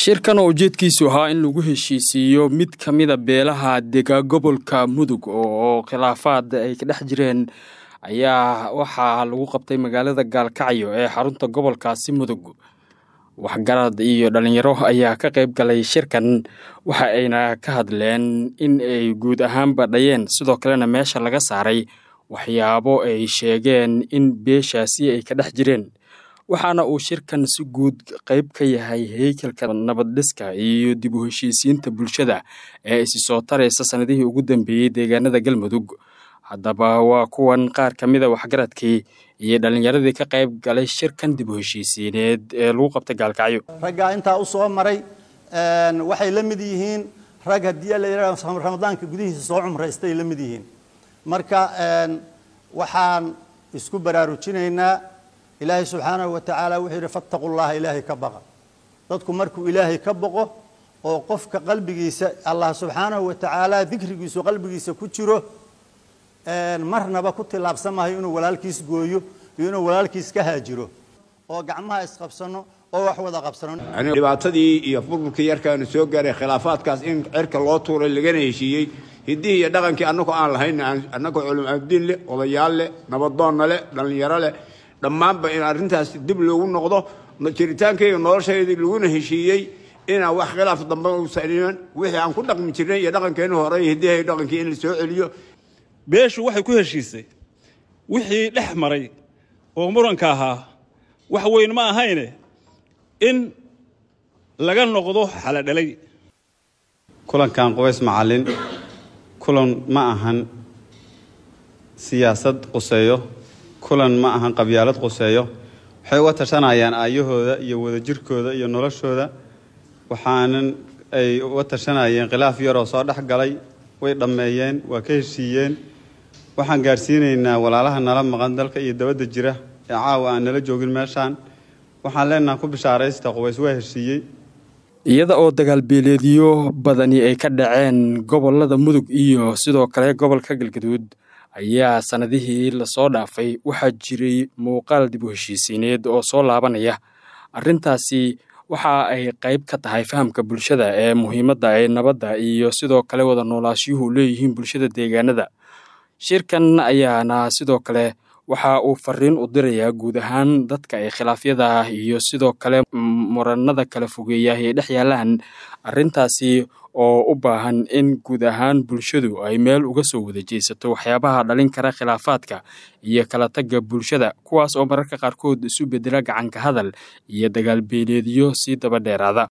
shirkan oo ujeedkiisu ahaa in lagu heshiisiiyo mid ka mida beelaha dega gobolka mudug oo khilaafaad ay ka dhex jireen ayaa waxaa lagu qabtay magaalada gaalkacyo ee xarunta gobolkaasi mudug waxgarad iyo dhalinyaro ayaa ka qayb galay shirkan waxa ayna ka hadleen in ay guud ahaanba dhayeen sidoo kalena meesha laga saaray waxyaabo ay sheegeen in beeshaasi ay ka dhex jireen waxaana uu shirkan si guud qayb ka yahay heykalka nabaddhiska iyo dib u heshiisiinta bulshada ee isi soo taraysa sannadihii ugu dambeeyey deegaanada galmudug haddaba waa kuwan qaar ka mida waxgaradkii iyo dhallinyaradii ka qayb galay shirkan dib u heshiisiineed ee lagu qabtay gaalkacyo raggaa intaa u soo maray waxay la mid yihiin rag haddii la yidhahdo ramadaanka gudihiisa soo cumraystay la mid yihiin marka waxaan isku baraarujinaynaa ilaahay subxaanahu wa tacaala wuxuu yidhi fattaqu llaha ilaahay ka baqa dadku markuu ilaahay ka boqo oo qofka qalbigiisa allah subxaanahu wa tacaala dikrigiisu qalbigiisa ku jiro marnaba ku tillaabsan maayo inuu walaalkiis gooyo iyo inuu walaalkiis ka haajiro oo gacmaha isqabsano oo wax wada qabsano dhibaatadii iyo burburkii yarkaanu soo gaaray khilaafaadkaas in cirka loo tuuray lagana heshiiyey hiddihii iyo dhaqankii annagoo aan lahayn annagoo culum abdiin leh odayaal leh nabadoonna leh dhallinyaro leh dhammaanba in arrintaas dib loogu noqdo jiritaankayga noloshaydii laguna heshiiyey inaan wax khilaaf dambe uusan iman wixii aan ku dhaqmi jirnay iyo dhaqankeennu hore iyo hiddihii dhaqankii in la soo celiyo beeshu waxay ku heshiisay wixii dhex maray oo muranka ahaa wax weyn ma ahayne in laga noqdo xaladhalay kulankan qubays macallin kulan ma ahan siyaasad quseeyo kulan ma ahan qabyaalad quseeyo waxay uga tashanayaan aayahooda iyo wadajirkooda iyo noloshooda waxaanan ay uga tashanayeen khilaaf yaroo soo dhex galay way dhammeeyeen waa ka heshiiyeen waxaan gaadhsiinaynaa walaalaha nala maqan dalka iyo dabadda jira ee caawa aan nala joogin meeshaan waxaan leenaha ku bishaaraysta qubays waa heshiiyey iyada oo dagaalbeeleedyo badani ay ka dhaceen gobolada mudug iyo sidoo kale gobolka galgaduud ayaa sannadihii lasoo dhaafay waxaa jiray muuqaal dib u heshiisiineed oo soo laabanaya arrintaasi waxa ay qayb ka tahay fahamka bulshada ee muhiimadda ee nabadda iyo sidoo kale wada noolaashiyuhu leeyihiin bulshada deegaanada shirkan ayaana sidoo kale waxa uu fariin u dirayaa guud ahaan dadka ay khilaafyada iyo sidoo kale muranada kala fogeeya ay dhex yaalaan arrintaasi oo u baahan in guud ahaan bulshadu ay meel uga soo wada jeesato waxyaabaha dhalin kara khilaafaadka iyo kala tagga bulshada kuwaas oo mararka qaarkood isu bedela gacanka hadal iyo dagaalbeeleedyo sii daba dheeraada